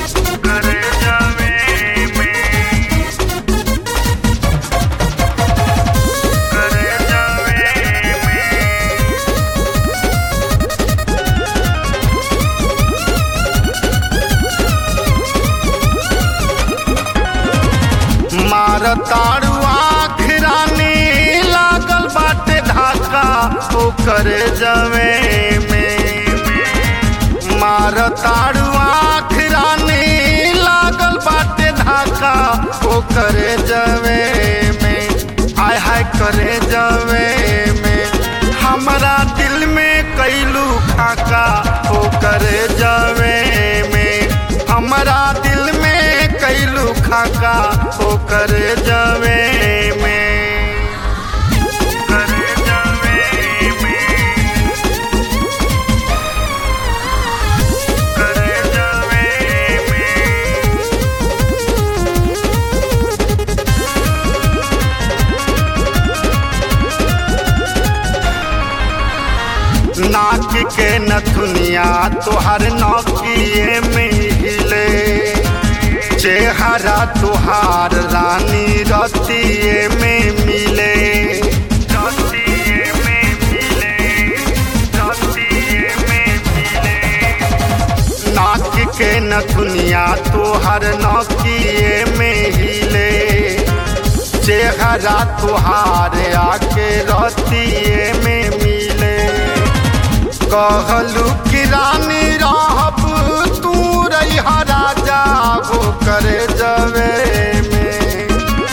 करे जावे में करे जावे में मार ताड़ू आखिरानी लागल बाटे धाका ओ करे जवे में मार ताड़ू आखिरानी लागल बाटे धाका ओ करे जवे में आय हाय करे जवे में हमरा दिल में कैलू खाका ओ करे जवे में हमरा दिल में कैलू खाका ओ करे जवे में करे जवे में करे जवे में नाक के नथुनिया तुहर नौकिए में हिले चेहरा तुहार रानी रतिए में मिले रतिए में मिले रतिए में मिले नाक के नथुनिया तुहर नौकिए में हिले चेहरा तुहार आके रतिए में मिले कहलू कि रानी रहब तू रहा राजा हो करे जवे में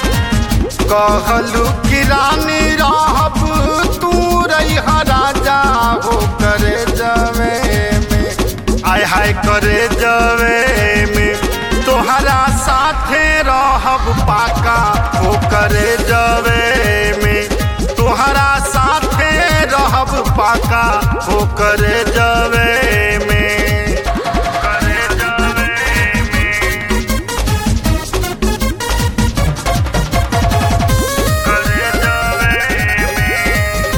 कहलू कि रानी रहब तू रहा राजा हो करे जवे में आय हाय करे जवे में तोहरा साथे रहब पाका हो करे जवे में तोहरा साथे रहब पाका हो करे जवे में करे जवे में करे जवे में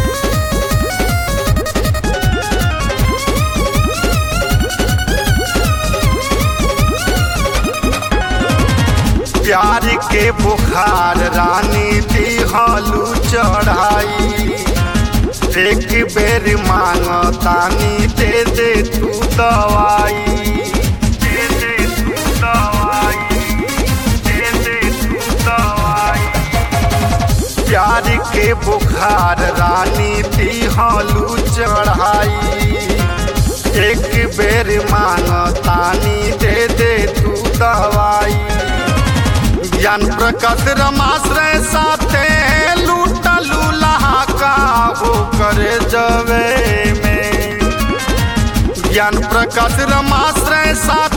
प्यार के बुखार रानी दिहलू चढ़ाई एक बेर मांगतानी दे दे तू दवाई दे दे तू दवाई दे दे तू दवाई प्यार के बुखार रानी दिहलू चढ़ाई एक बेर मांगतानी दे दे तू दवाई ज्ञान प्रकट रमाश्रय साथे लूटलू लहाका हो करे जवे में ज्ञान प्रकट रमाश्रय साथ